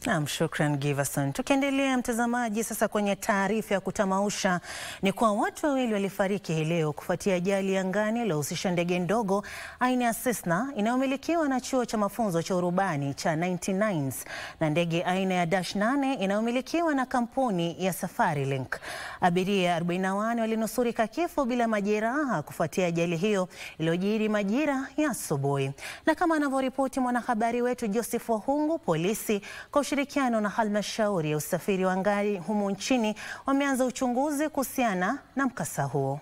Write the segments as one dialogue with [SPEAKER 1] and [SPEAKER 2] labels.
[SPEAKER 1] Naam, shukran Giverson. Tukiendelea mtazamaji, sasa kwenye taarifa ya kutamausha ni kwa watu wawili walifariki hii leo kufuatia ajali angani iliyohusisha ndege ndogo aina ya Cessna inayomilikiwa na chuo cha mafunzo cha urubani cha 99s na ndege aina ya Dash 8 inayomilikiwa na kampuni ya Safari Link. Abiria 41 walinusurika kifo bila majeraha kufuatia ajali hiyo iliyojiri majira ya asubuhi, na kama anavyoripoti mwanahabari wetu Joseph Wahungu, polisi kwa ushirikiano na halmashauri ya usafiri wa angani humu nchini wameanza uchunguzi kuhusiana na mkasa huo.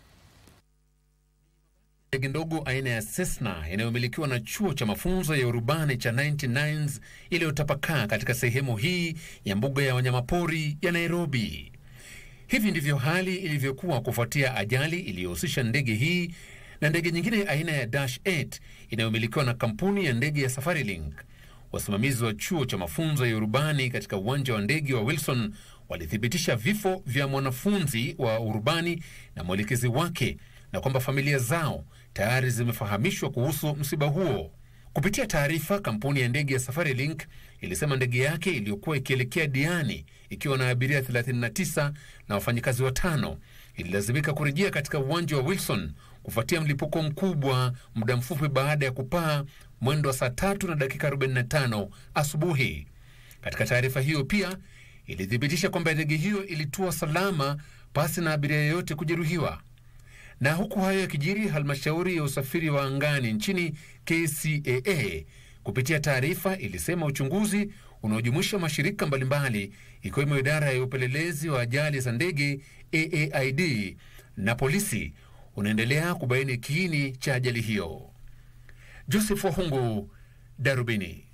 [SPEAKER 2] Ndege ndogo aina ya Cessna inayomilikiwa na chuo cha mafunzo ya urubani cha 99s iliyotapakaa katika sehemu hii ya mbuga ya wanyamapori ya Nairobi. Hivi ndivyo hali ilivyokuwa kufuatia ajali iliyohusisha ndege hii na ndege nyingine aina ya Dash 8 inayomilikiwa na kampuni ya ndege ya Safari Link. Wasimamizi wa chuo cha mafunzo ya urubani katika uwanja wa ndege wa Wilson walithibitisha vifo vya mwanafunzi wa urubani na mwelekezi wake na kwamba familia zao tayari zimefahamishwa kuhusu msiba huo. Kupitia taarifa, kampuni ya ndege ya Safari Link ilisema ndege yake iliyokuwa ikielekea Diani ikiwa na abiria 39 na wafanyikazi watano ililazimika kurejea katika uwanja wa Wilson kufuatia mlipuko mkubwa muda mfupi baada ya kupaa mwendo wa saa tatu na dakika 45 asubuhi. Katika taarifa hiyo pia ilithibitisha kwamba ndege hiyo ilitua salama pasi na abiria yeyote kujeruhiwa. Na huku hayo yakijiri, halmashauri ya usafiri wa angani nchini KCAA kupitia taarifa ilisema uchunguzi unaojumuisha mashirika mbalimbali ikiwemo idara ya upelelezi wa ajali za ndege AAID na polisi unaendelea kubaini kiini cha ajali hiyo. Joseph Wahungu, Darubini.